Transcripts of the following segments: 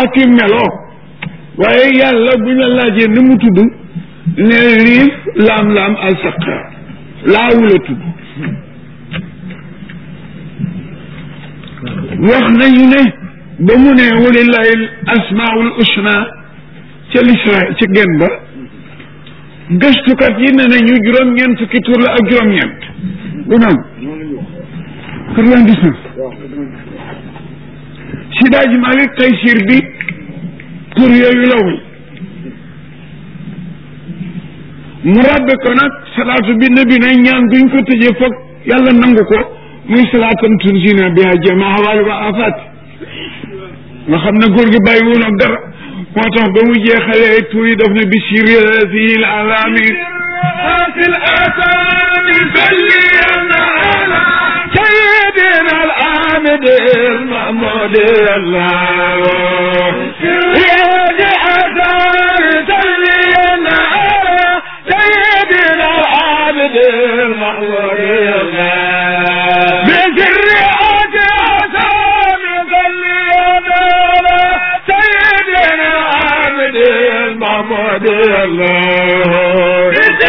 ak i melo waaye yàlla bu ñu la laajee ni mu tudd ne liif laam-laam al saqar laawula tudd wax nañu ne ba mu ne walillahi asmaul usna ca lisra ca gen ba gëstukat yi ne nañu juróom-ñeent fukki tur la ak juróom-ñeent du noonu quatre-vingt-dix-neuf si daaj Malik Taysir bi tur yooyu la woy mu rabbe ko nag salaatu bi nabi ne ñaan guñ ko tëjee foog yàlla nangu ko muy salaatam tunjina biha jama hawaali wa afaat nga xam ne góor gi bàyyi woon ak dara moo tax ba mu jeexalee tur yi daf ne bi siril alami في الأسان سلينا على سيدنا العامد المحمود الله يا جعفر سلينا على سيدنا العامد المحمود الله بسر أجاسام سلينا على سيدنا العامد المحمود الله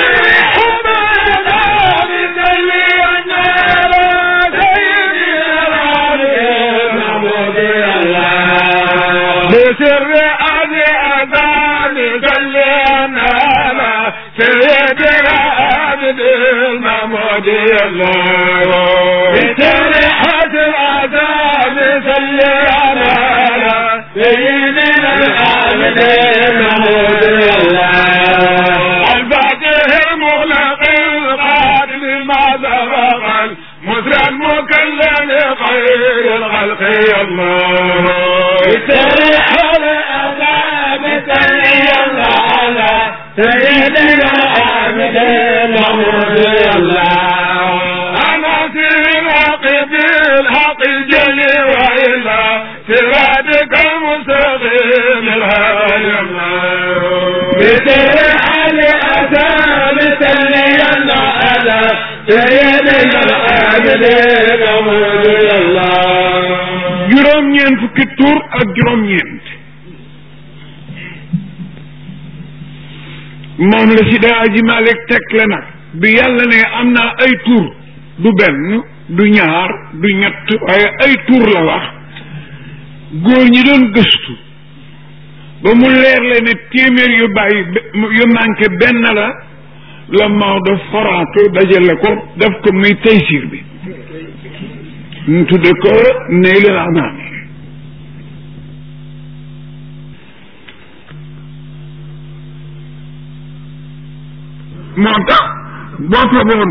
بسر أبي أباني سلينا على سيدنا عبد المحمود الله بسر حسن أباني سلينا على سيدنا عبد المحمود الله الفاتح المغلق القادم ما سبق المسرى المكلم خير الخلق الله بسرح الأذاب سري الله سيدنا عبد المحمود الله أنا في الحق بالحق جلي وإلا سرادك المستقيم الهادي الله بسرح الأذاب سري الله سيدنا عبد المحمود الله juróom-ñeent fukki tur ak juróom-ñeent moom la si daa aji Malik teg la nag bi yàlla ne am naa ay tur du benn du ñaar du ñett waaye ay tur la wax góor ñi doon gëstu ba mu leer le ne téeméer yu bàyyi yu manqué benn la la Maodo foraatu dajale ko def ko muy taysir bi ñu tudde ko Naylul Anaam moo tax boo faboon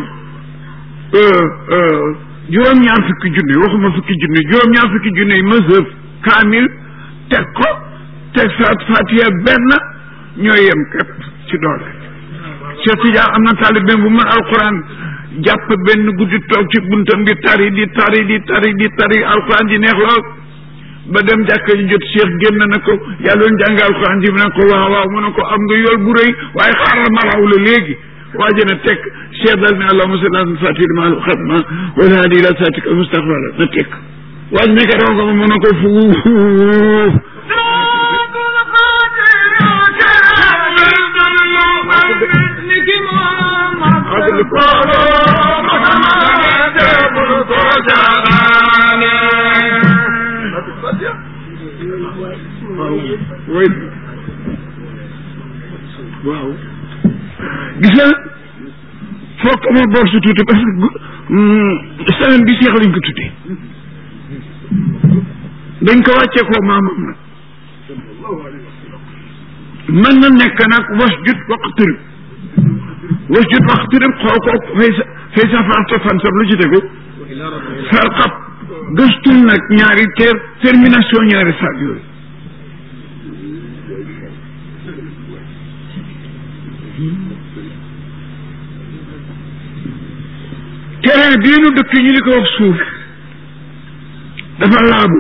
juróom-ñaar fukki junni waxuma fukki junni juróom-ñaar fukki junni mësëf kaamil teg ko teg saat fatiha benn ñoo yem képp ci doole Cheikh Tidiane am na taalibe bu mën alquran jàpp benn guddi toog ci buntam di tari di tari di tari di tari alquran ji neex lool ba dem jàkka ji jot Cheikh génn na ko yàlla doon jàng alquran ji mu ne ko waaw waaw mu ne ko am nga yool bu rëy waaye xaaral ma raw la léegi waaje na teg Cheikh dal ne allahumma salli ala fatih ma xatma wala hadi ila satika mustaqbala na teg waaj ne ko raw ko ma mu ne ko fuuf way waaw gis nga foog ma boor su tuuti parce que semaine bi seex lañ ko tuddee dañ ko wàccee koo maamam nag mën na nekk nag was jut waqtirib was jut waqtirib xool ko fay sa fay sa farta fan sab lu ci tegu sarxab gëstul nag ñaari ter termination ñaari saag yooyu terrain bii nu dëkk ñu li ko wax suuf dafa laabu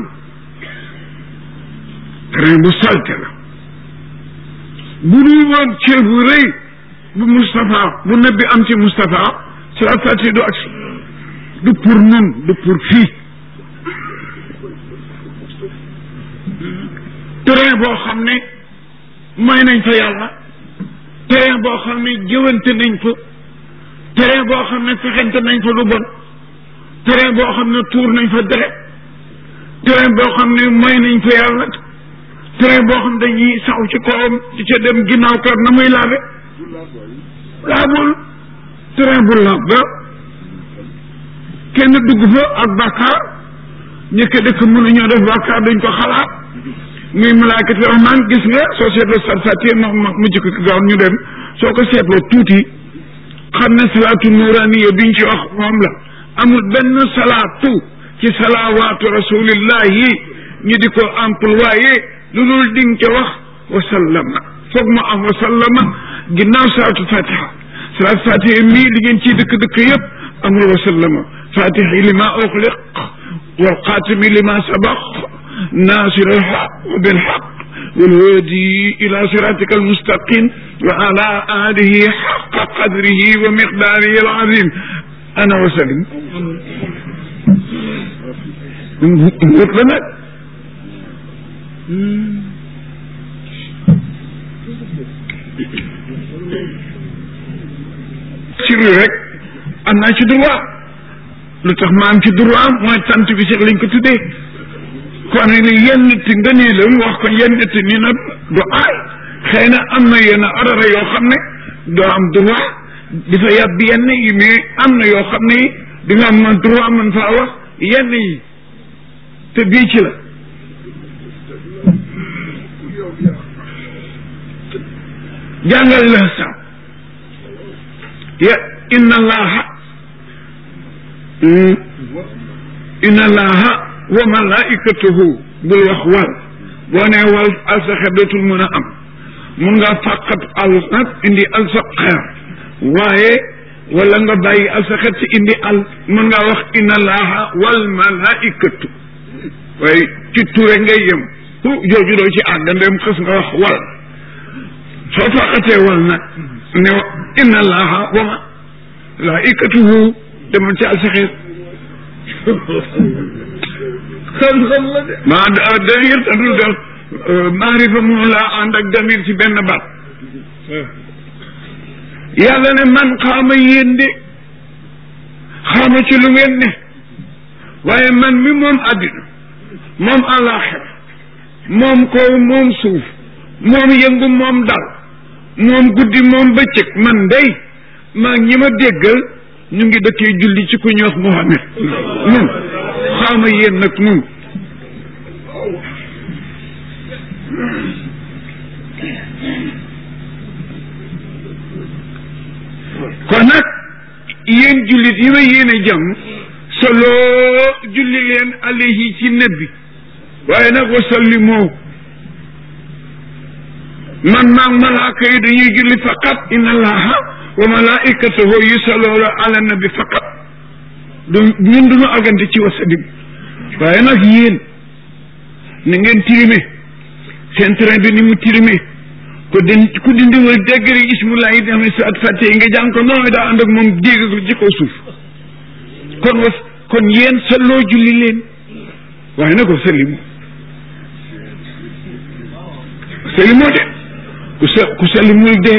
terrain bu salte la bu dul woon cër bu rëy bu Moustapha bu nabi am ci Moustapha salaat fati du agsi du pour nun du pour fii terrain boo xam ne may nañ fa yàlla terrain boo xam ne jëwante nañ fa terrain boo xam ne fexente nañ fa lu bon terrain boo xam ne tuur nañ fa deret terrain boo xam ne may nañ fa yàlla terrain boo xam dañuy saw ci kawam di ca dem ginnaaw kër na muy laabe laabul terrain bu laab ba kenn dugg fa ak bàkkaar ñëkk dëkk mënuñoo def bàkkaar dañ ko xalaat muy malaakati rahmaan gis nga soo seetloo sarfati ma ma mu jëkk gaaw ñu dem soo ko seetloo tuuti xam ne salaatu nuuraniya biñ ci wax moom la amul benn salaatu ci salawaatu rasulillahi ñu di ko employé lu dul ding ca wax wasallama foog mu am wasallama ginnaaw salaatu fatiha salaatu fatiha mii li ngeen ciy dëkk-dëkk yëpp amul wasallama fatiha lima uxliq wal xaatimi lima sabaq naasir alxaq bilxaq والهادي إلى صراطك المستقيم وعلى آله حق قدره ومقداره العظيم أنا وسلم مطلق sirri rek am naa ci droit lu tax ma am ci droit mooy tant bi sax lañ ko tuddee kon ni yenn nit nga nii la wax ko yenn nit nii nag du aay xëy na am na yenn arara yoo xam ne doo am droit di fa yàbb yenn yi mais am na yoo xam ne di nga am droit mën faa wax yenn yi te bii ci la jàngal la sa ya inna allaha inna allaha wa malaikatuhu bul wax wal boo nee wal alsaxer dootul mën a am mun nga fàqat al nag indi alsaxer waaye wala nga bàyyi alsaxer ci indi al mun nga wax inna allaha wal malaikatu waaye ci ture ngay yem hu jooju doo ci àgg ndem xës nga wax wal soo fàqatee wal nag ne inna allaha wa malaikatuhu demal ci alsaxer xam-xam la de maa damir te dul def maarifa mënu laa ànd ak damir ci benn baat yàlla ne man xaama yéen de xaama ci lu ngeen ne waaye man mi moom àddina moom àllaaxira moom kaw moom suuf moom yëngu moom dal moom guddi moom bëccëg man day maa ñi ma déggal ñu ngi dëkkee julli ci ku ñu wax Muhammad nun xaama yéen nag nun kon nag yéen jullit yi ma yéen a jàmm solo julli leen alayhi ci nabi waaye nag wasallimoo man maag malaaka yi dañuy julli faqat inna allaha wa malaikatahu yusalloona ala nabi faqat du ñun duñu agante ci wasalim waaye nag yéen ni ngeen tirime seen train bi ni mu tirime ko din ku dindiwul déggri ismullahi di amee sa at fàtte yi nga jàng ko noonu daa ànd ak moom dégg ko ci kaw suuf kon was kon yéen salloo julli leen waaye nag ko salimu salimoo de ku sa ku salimul dee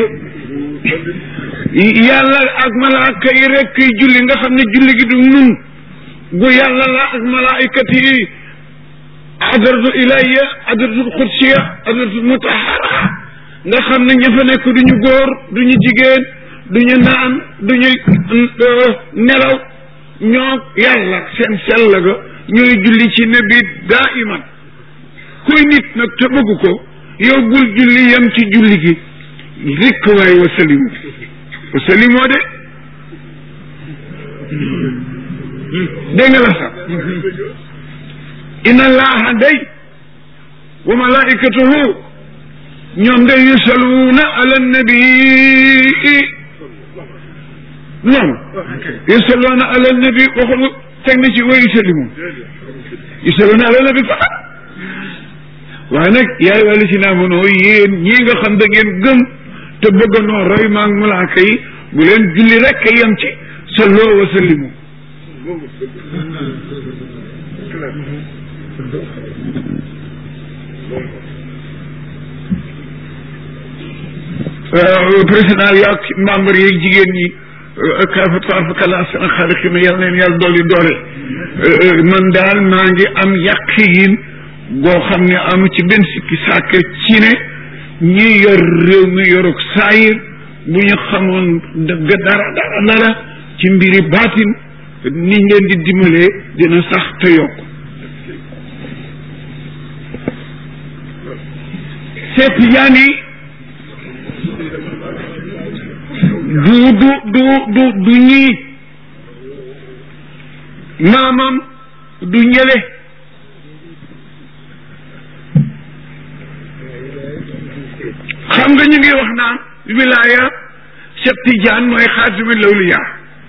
yàlla ak malaaka yi rek kiy julli nga xam ne julli gi du nun gu yàlla la ak malaayikat yi adratu ilayya adratul xudsiya adratul mutahara nga xam ne ña fa nekk duñu góor duñu jigéen duñu naan duñu nelaw ñoo yàlla seen sell ga ñooy julli ci nabi daa iman kuy nit nag te bëgg ko yow bul julli yem ci julli gi rikk waay wasalimu wasalimoo de dégg nga la sax inna allaha day wa malaikatuhu ñoom day yusaluuna ala nabii noonu yusaluuna ala nabi waxul teg na ci wa yusalimu yusaluuna ala nabi faqat waaye nag yaay wàllu si naa mënoo yéen ñii nga xam da ngeen gëm te bëgg noo roy maag malaaka yi bu leen julli rek yem ci salloo wa sallimu président yi ak membre yi jigéen ñi kafa tabarakalla sana xaaliqina yàlla neen yàlla dolli doole man daal maa ngi am yaqiin goo xam ne amu ci benn sikki sàkk ci ne ñi yor réew mi yoruk saayir bu ñu xamoon dëgg dara dara dara ci mbiri baatin niñ leen di dimbalee dina sax te yokk seet yaan yi du du du du du ñii maamam du ñële xam nga ñu ngi wax naan wilaya Cheikh Tidiane mooy xaatimi lawliya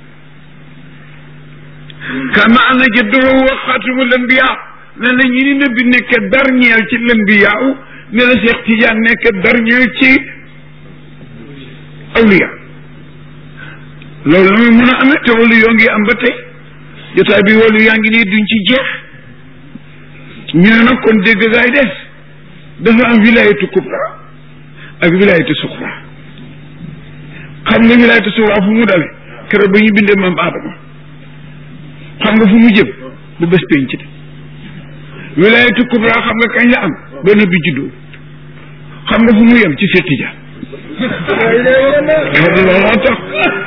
kama ana jadduhu wa xaatimu lambiya ne na ñi ni nëbbi nekk dernier ci lambiya ne la Cheikh Tidiane nekk dernier ci awliya loolu la muy mën a amee te walu yoo ngi am ba tey jotaay bi walu yaa ngi nii duñ ci jeex ñu ne nag kon dégg gaay des dafa am wilayatu kubra ak wilayatu suxra xam nga wilayatu suxra fu mu dale keroog ba ñu bindee maam Adama xam nga fu mu jëm bu bés penc de wilayatu kubra xam nga kañ la am ba nabi juddoo xam nga fu mu yem ci Seex Tijaan looloo tax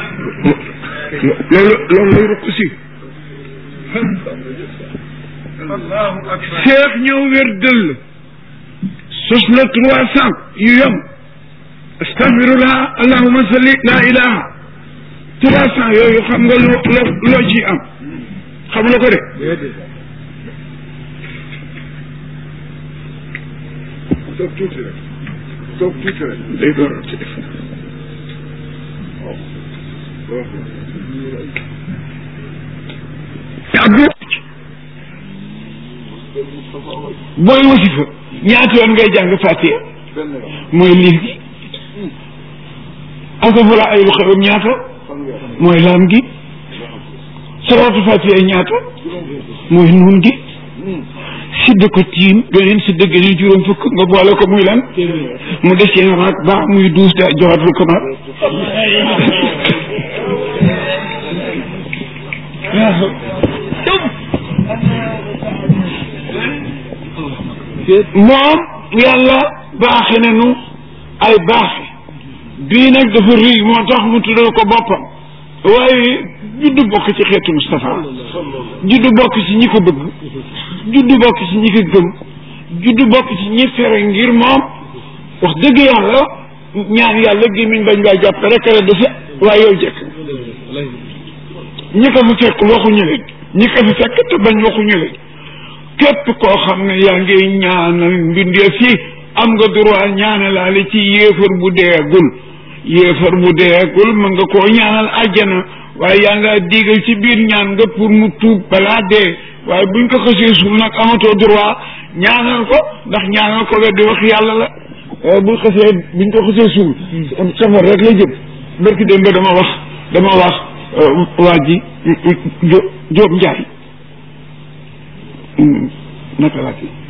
loolu loolu lay rukk si seex ñëw wér dëll sos la trois cent yu yom astafirullah allahuma salli la ilaha trois cent yooyu xam nga loo loo ci am xam la ko de toog tuuti rek toog tuuti rek day door a ci def abdu booy wasifa ñaata yoon ngay jàng fàttee mooy liif gi asafala ay lu xewam ñaata mooy laam gi salaatu fàttee ñaata mooy nuun gi sidd ko tiim beneen sidd geneen juróom fukk nga boole ko muy lan mu des seen raak baax muy duus da joxatul ko mat moom yàlla baaxe nañu ay baaxe bii nag dafa rëy moo tax mu tuddal ko boppam waaye juddu bokk ci xeetu Moustapha juddu bokk ci ñi ko bëgg juddu bokk ci ñi ko gëm juddu bokk ci ñi fere ngir moom wax dëgg yàlla ñaan yàlla gémmiñ bañ laa jàpp rek la defe waaye yow jekk ñi ko fi fekk waxuñu leen ñi ko fi fekk te bañ waxuñu leen képp koo xam ne yaa ngi ñaanal mbindeef yi am nga droit ñaanalaale ci yéefar bu deegul yéefar bu deegul mën nga koo ñaanal àjjana waaye yaa nga digal ci biir ñaan nga pour mu tuub balaa dee waaye buñ ko xasee suul nag amatoo droit ñaanal ko ndax ñaanal ko weddi wax yàlla la buñ xasee buñ ko xasee suul safar rek la jëm barki dem ba dama wax dama wax waa ji Jóob Njaay naka laa kii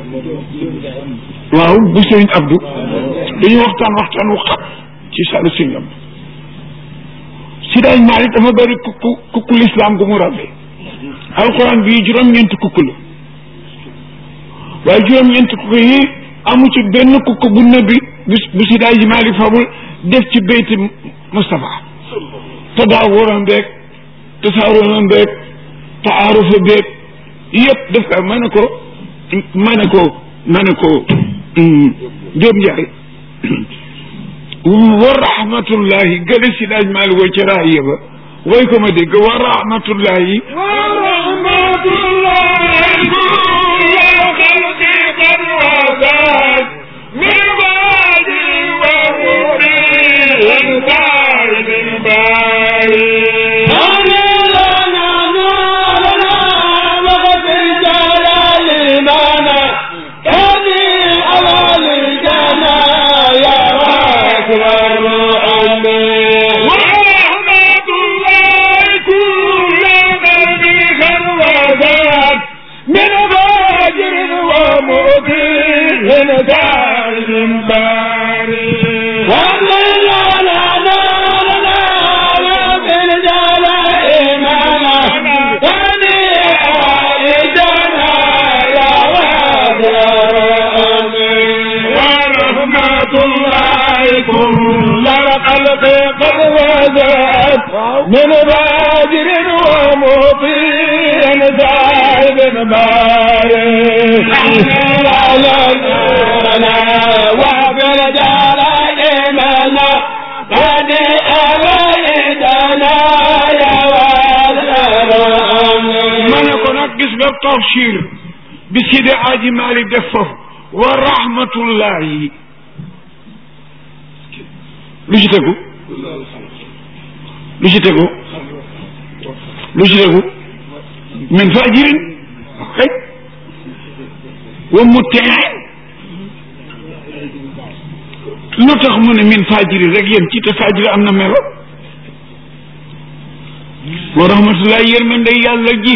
waaw bu sëriñ Abdou dañu waxtaan waxtaan wu xam ci salu singam Sidaaj Maalik dafa bëri kukku kukku lislaam gu mu rabbe alxuraan bii juróom-ñeenti kukku la waaye juróom-ñeenti kukku yi amu ci benn kukku bu nëbbi bu bu Sidaaj Maalik fabul def ci beyti Moustapha te daa waroon beeg te saaroon beeg te aarufa beeg yëpp def ko ma ne ko ma ne ko ma ne ko Jóob Njaay wa rahmatullahi gële si daaj maali way ca raaya ba way ko ma dégg wa rahmatullahi wa rahmatullahi kulla xalqi qad wasaat min baadi wa mubin baari min baari من دار باري من باجر ومطيع سعيد بارك على نورنا وبالجلال منا قد أبيتنا يا ma ne ko nag gis nga tafsir bi Sidi Aji Malik def foofu wa rahmatullahi lu ci tegu lu ci tegu lu ci tegu min fajirin ok wa mutiin lu tax mu ne min fajirin rek yéen ci te fajiri am na melo wa rahmatullahi yërmande yàlla ji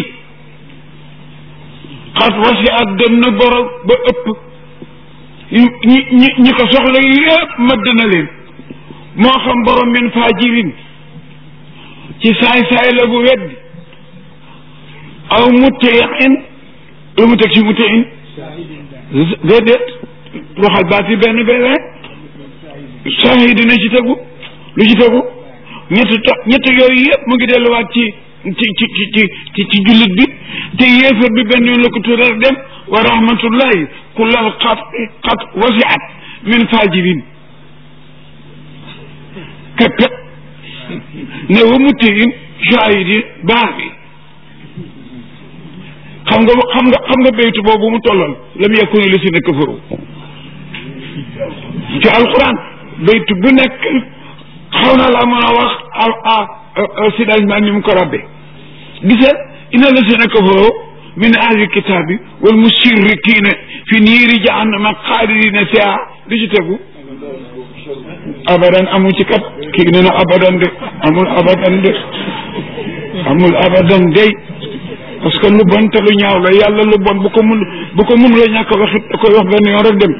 xat wasi ak dem na borom ba ëpp ñi ñi ñi ko soxla yépp mëdd na leen moo xam borom min fajirin ci saay-saay la bu weddi aw mutiin lu mu teg ci mutiin déedéet waxal baat yi benn benn rek saahid dina ci tegu lu ci tegu ñett to ñett yooyu yëpp mu ngi delluwaat ci ci ci ci ci ci jullit bi te yéefar bi benn yoon la ko tuddal dem wa rahmatullahi kullal xat xat wasiat min fajirin képp ne wa mutiin shahidin baax bi xam nga xam nga xam nga béytu boobu mu tollal lam yakuni li si ne kafaru ci alquran béytu bu nekk xaw na laa mën a wax ah ah sidagement ni mu ko rabbe gisal inna lazina kafaru min ahli kitaabi wal musirrikiina fi niiri jahannama xaalidina fiha lu ci tegu abadan amul ci kat kii nee na abadan de amul abadan de amul abadan day parce que lu bon te lu ñaaw la yàlla lu bon bu ko mun bu ko mun la ñàkk wax it da koy wax benn yoon rek dem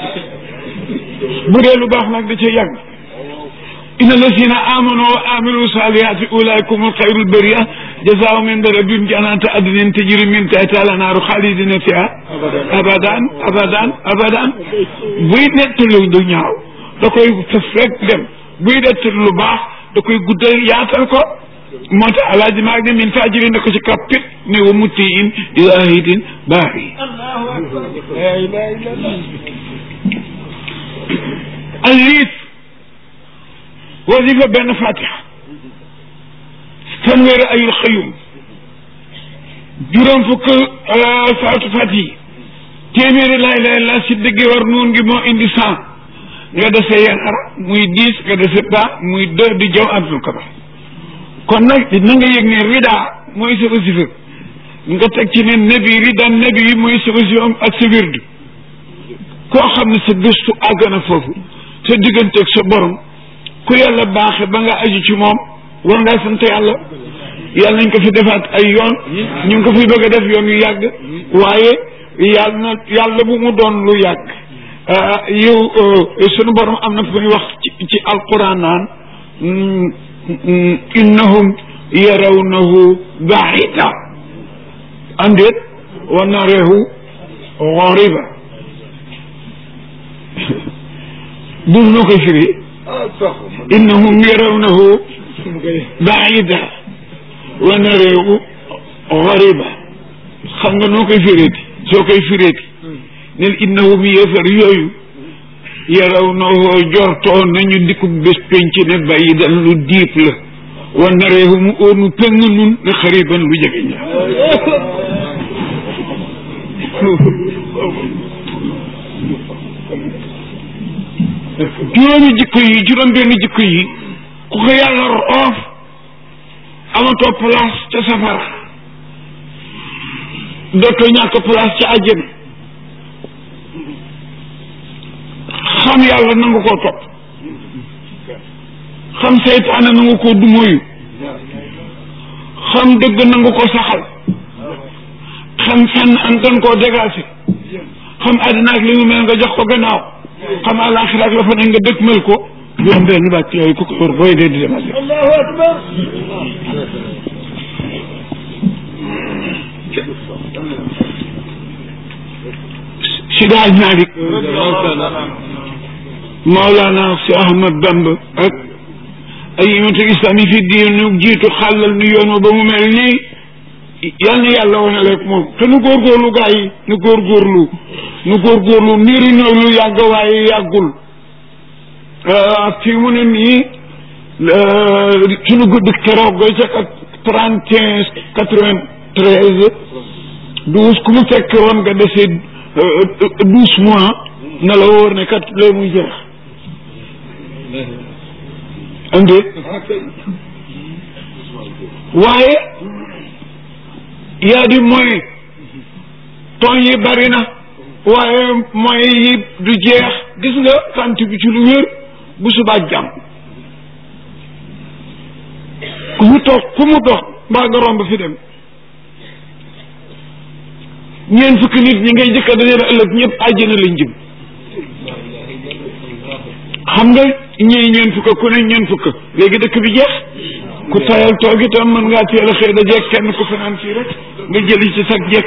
bu dee lu baax nag da cee yàgg inna lazina amanu wa amilu salihati ulaikum alxayrul bariya jazaahum inda rabbihim jannatu adnin tajri min tahtiha al-anhaaru xaalidina fiha abadan abadan abadan buy nettali lu ñaaw da koy fef rek dem buy nettali lu baax da koy guddal yaatal ko moo tax alaaji maag ne min fajiri ne ko ci kappit ne wa mutiin ilahidin baaxi alliif wasifa benn fatiha fanweeri ayul xëyum juróom fukk salaatu fatihi téeméeri laay lay la si dëgg war nuun ngi moo indi cent nga dese yanara muy dix nga dese pas muy deux di jaw abdul kabar kon nag na nga yëg ne rida mooy sa wasifa nga teg ci ne nabi rida nabi yi mooy sa wasifa ak sa wirdu koo xam ne sa gëstu àgg na foofu sa digganteeg sa borom ku yàlla baaxe ba nga aju ci moom war ngaa sant yàlla yàlla nañ ko fi defaat ay yoon ñu ngi ko fi bëgg a def yoon yu yàgg waaye yàlla na yàlla bu mu doon lu yàgg yow sunu borom am na fu muy wax ci ci alquran naan innahum yarawnahu baida andéet wa narehu xoriba buuf noo koy firi innahum yarawnahu baida wa narehu xoriba xam nga noo koy fireeti soo koy fireeti nel innahum yéefar yooyu yarawnahu jortoo nañu dikku bés penc ne bàyyi dan lu diip la wa narehu mu óonu pëng nun ne xariban lu jege ña juróomi jikko yi juróom benn jikko yi ku ko yàlla roof amatoo place ca safara dootoo ñàkk place ca àjjana xam yàlla nangu koo topp xam seytaane nangu koo dumóoyu xam dëgg nangu ko saxal xam fenn an tan koo dégagé xam àddina ak li mu mel nga jox ko gannaaw xam àllaaxira ak la fa ne nga dëkk mel ko juróom benn bàcc yooyu ku ko yor booy dee di dem ak allahu akbar si daal Malik Maolana si Ahmad Bamba ak ay imatul islam yi fi diinu jiitu xàllal nu yoon wa ba mu mel nii yal na yàlla wane rek moom te nu góorgóorlu gaa yi nu góorgóorlu nu góorgóorlu niru na lu yàgg waaye yàggul fii mu ne nii suñu gudd keroog ca trente et un quatre-vingt-treize douze ku mu fekk woon nga desee douze mois na la wóor ne kat lee muy jeex andi waaye yaa di moyen ton yi bari na waaye moyen yi du jeex gis nga sant bi ci lu wér bu subaa jàmm ku mu toog ku mu dox mbaa nga romb fi dem ñeent fukki nit ñi ngay jëkka dajale ëllëg ñëpp àjjana lañ jëm xam nga ñii ñeent fukk ku ne ñeent fukk léegi dëkk bi jeex ku tayal toog itam mën ngaa teel a xëy da jekk kenn ku fanaan fii rek nga jëli ci sag jekk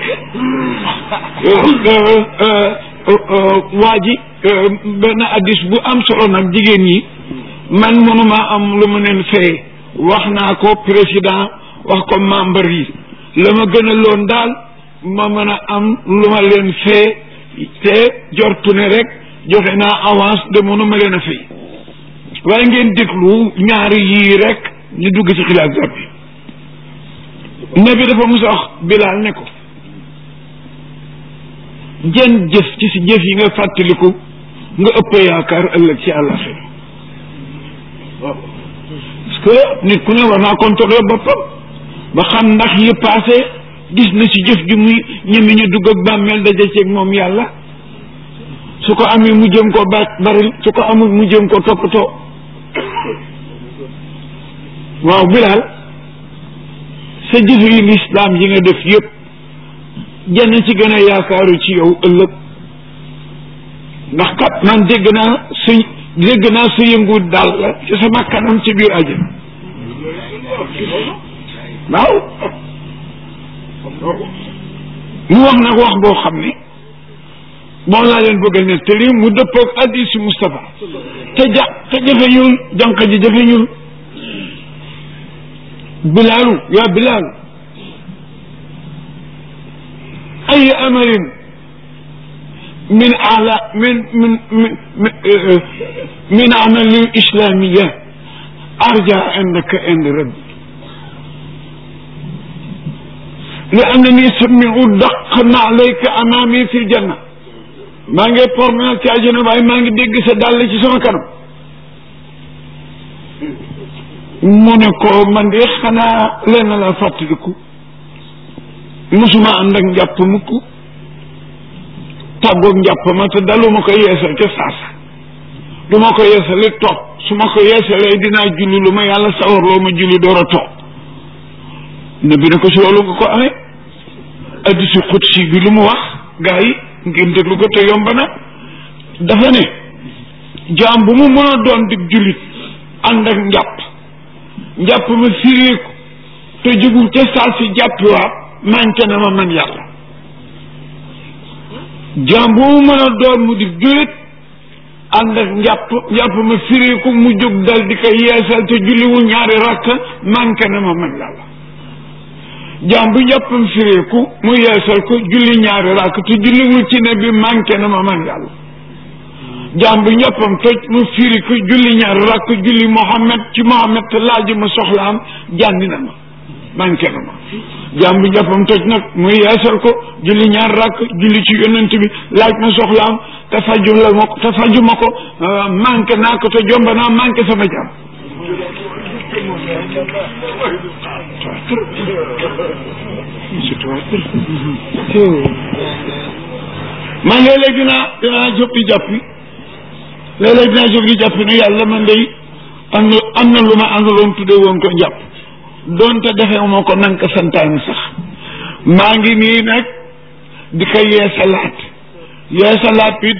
waa ji benn addis bu am solo nag jigéen ñi man mënuma am lu ma leen fay wax naa ko président wax ko membre yi la ma gën a loon daal ma mën a am lu ma leen fee te jortu ne rek joxe naa avance de mënuma leen a fay waaye ngeen déglu ñaari yii rek ñu dugg ci xilaat gab bi nabi dafa musa wax bilaal ne ko jën jëf ci si jëf yi nga fàttaliku nga ëpp yaakaar ëllëg ci àllaxira parce que nit ku ne war naa contrôler boppam ba xam ndax yi passé gis na ci jëf ju muy ñeme ñu dugg ak bàmmeel daje ceeg moom yàlla su ko amee mu jëm ko ba baril su ko amul mu jëm ko toppatoo waaw bilaal sa jëf yi lislaam yi nga def yëpp jenn ci gën a yaakaaru ci yow ëllëg ndax kat man dégg naa su dégg naa su yëngu daal la ci sama kanam ci biir àjjana waaw mu wax nag wax boo xam ne moom laa leen bëgg a nettali mu dëppoog hadiisu Moustapha te ja te jafeñul jànq ji jafeñul bilaalu yaa bilaalu ay amalin min ala min min min min amali islamiya arja indaka ind rabbi li annani samiu daqna alayka amami fi ljanna maa ngi promenade ci àjjana waaye maa ngi dégg sa dàll ci sama kanam mu ne ko man de xanaa lenn la fàttaliku musuma ànd ak njàpp mukk tàggoog njàpp ma te daluma ko yeesal ca saasa du ma ko yeesali toog su ma ko yeesalee dinaa julli lu ma yàlla sawarloo ma julli door a toog ne bi ne ko si loolu nga ko amee addisi xutsi bi lu mu wax gaa yi ngeen déglu ko te yomb na dafa ne jaam bu mu mën a doon di jullit ànd ak njàpp njàpp ma fireeku te jugul ca saa si jàppiwaat manqué na ma man yàlla jaam bu mu mën a doon mu di jullit ànd ak njàpp njàpp ma fireeku mu jóg dal di ko yeesal te julliwul ñaari rakk manqué na ma man yàlla jaam bu njàppam fireeku mu yeesal ko julli ñaari rakk te julliwul ci ne bi manqué na ma man yàlla jaam bu njàppam toj mu firi ko julli ñaari rakk julli Mohammed ci Mohammed te laaj ma soxlaam jànni na ma manqué na ma jaam bu njàppam toj nag mu yeesal ko julli ñaari rakk julli ci yonent bi laaj ma soxlaam te faju la ma ko te faju ma ko manqué naa ko te jomba naa manqué sama jaam man léeg-léeg dinaa dinaa jóg di jàppi léeg-léeg dinaa jóg di jàppi ne yàlla man day am na am na lu ma àndaloon tudde woon ko jàpp doonte defee moo ko nan ko santaani sax maa ngi nii nag di ko yeesalaat yeesalaat it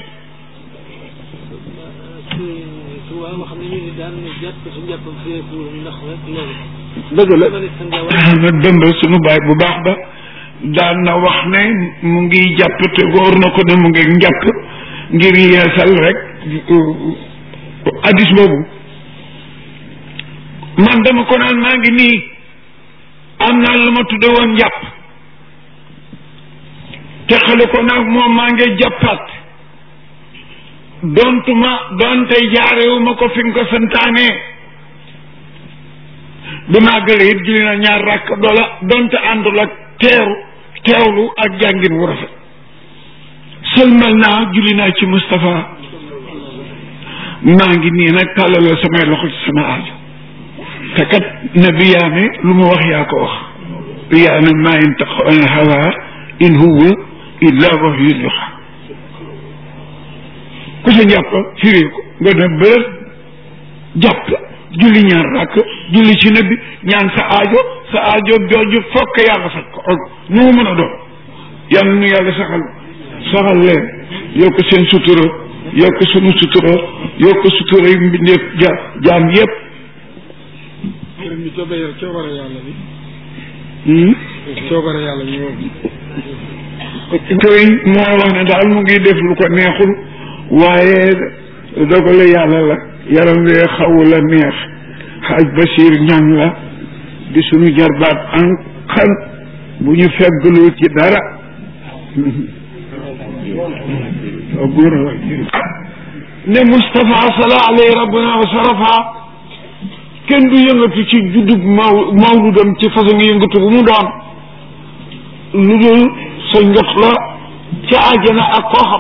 dëgg la na dëmb suñu baay bu baax ba daan na wax ne mu ngi jàpp te góor na ko ne mu ngi njàpp ngir yeesal rek addis boobu man dama ko naan maa ngi nii am naa lu ma tudde woon njàpp te xale ko nag moom maa ngi jàppaat dontuma doonte jaarewuma ko fi nga ko santaane bi màggale it julli na ñaar rakk doola donte àndul ak teeru teewlu ak jàngin wu rafet sëlmal naa julli naa ci Moustapha maa ngi nii nag tàllaloo samay loxo ci sama aajo te kat nabi yaa ne lu mu wax yaa ko wax yaa ne maa yantiqu anil hawaa in huwa illa wahyun yuuhaa ku sa njàpp firi ko nga dem bërëb jàpp julli ñaar rakk julli ci nabi ñaan sa aajo sa aajo jooju fokk yàlla faj ko nu mu mën a doon yàlla nu yàlla saxal saxal leen yokk seen sutura yokk sunu sutura yokk sutura yu mbindeef ja jaam yépp sëriñ bi coobare coobare yàlla bi Hmm? coobare yàlla bi moom sëriñ moo wax ne daal mu ngi def lu ko neexul waaye dogale yàlla la yaram wee xawu la neex xaaj Basiir ñan la di sunu jarbaat an xan bu ñu fegglu ci dara ne Moustapha sala alayhi rabbuna wa sarafa kenn du yëngatu ci juddub maw mawludam ci façon yëngatu bu mu doon lu dul sa njot la ca àjjana ak koo xam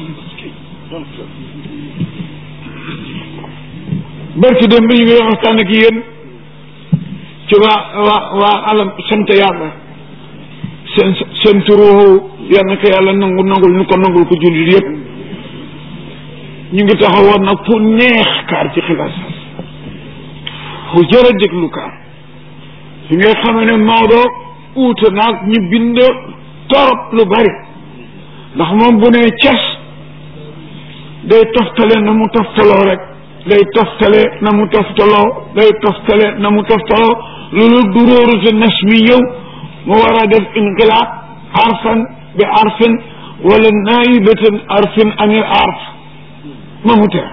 barki dem bi ñu ngi waxtaan ak yéen ci waa waa waa alam sant yàlla seen seen turu yal na ko yàlla nangu nangul ñu ko nangul ko jullit yëpp ñu ngi taxawoon nag fu neex kaar ci xilaas fu jërë déglu kaar fi ngay xamee ne Maodo uute naag ñu bind torop lu bari ndax moom bu nee cas day toftale na mu toftaloo rek day toftale na mu toftaloo day toftale na mu toftaloo loolu duróoru te nas mi ñëw mu war a def inqilaab arfan bi arfin wala naayibatan arfin anil arf ma mu teew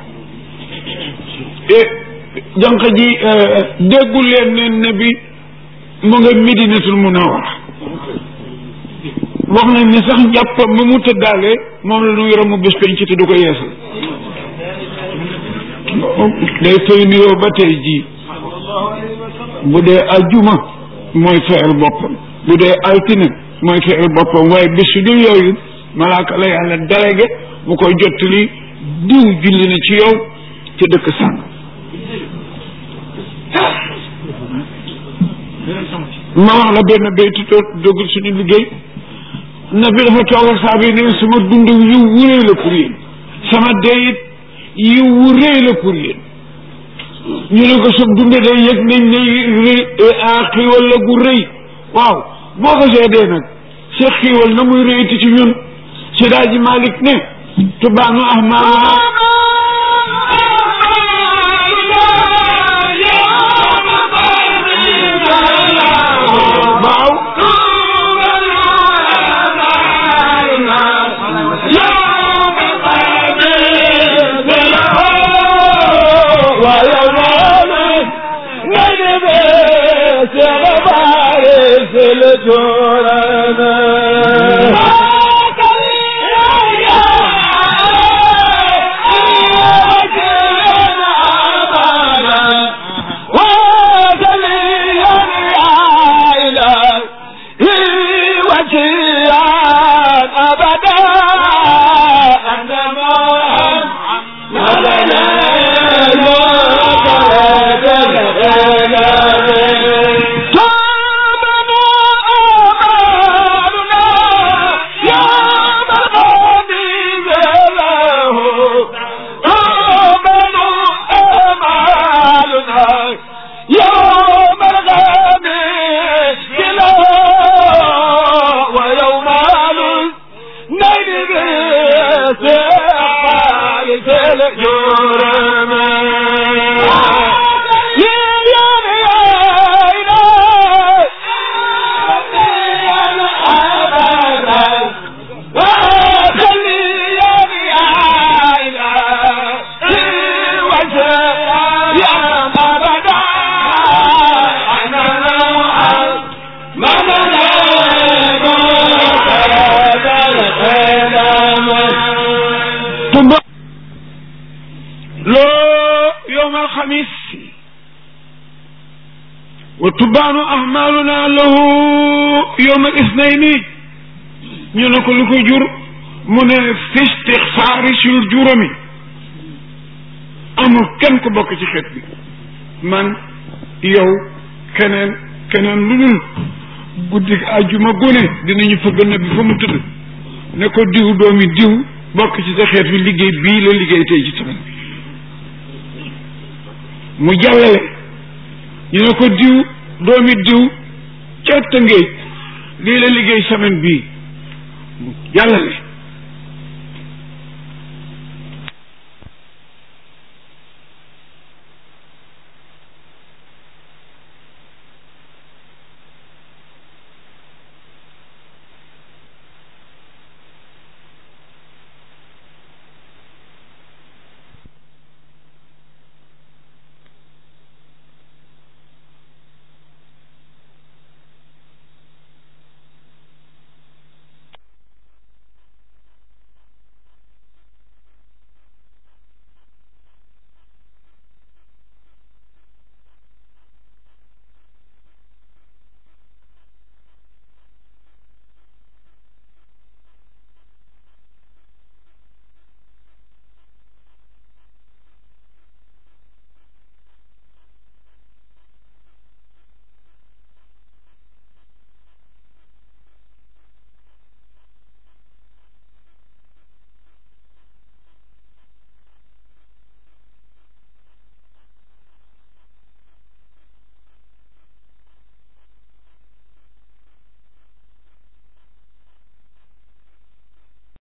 jànq ji déggul leen ne nabi mu nga medinatul munawara wax nañ ne sax njàppam ma mu tëddaale moom la nuy ramu bés penc te du ko yeesal day fay nuyoo ba tey jii bu dee aljuma mooy fayal boppam bu dee altine mooy fayal boppam waaye bés su dul yooyu malaaka la yàlla délégué bu koy jottali diw julli na ci yow ci dëkk sàng ma wax la benn béytu toog dogul suñu liggéey na bi dafa toog ak saa bi ne sama dund yiw wu réy la pour yéen sama deyit yiw wu réy la pour yéen ñu ne ko sa dund day yëg nañ ne rëy xiiwal la gu rëy waaw boo ko seedee nag sa xiiwal na muy rëyti ci ñun si daaji Malick ne tubaanu ahmaa waaw alxamis wa tubaanu ahmaluna lahu yowma isnayni ñu ne ko lu ko jur mu ne fi istixfaari sul juróomi amul kenn ku bokk ci xeet bi man yow keneen keneen lu dul guddi àjjuma gone dinañu fëgg na bi fa mu tëdd ne ko diw doomi diw bokk ci sa xeet bi liggéey bii la liggéey tey ci semaine bi mu jàllale ñu ne ko diw doomi diw ca Tëngéej lii la liggéey semaine bii mu jàllale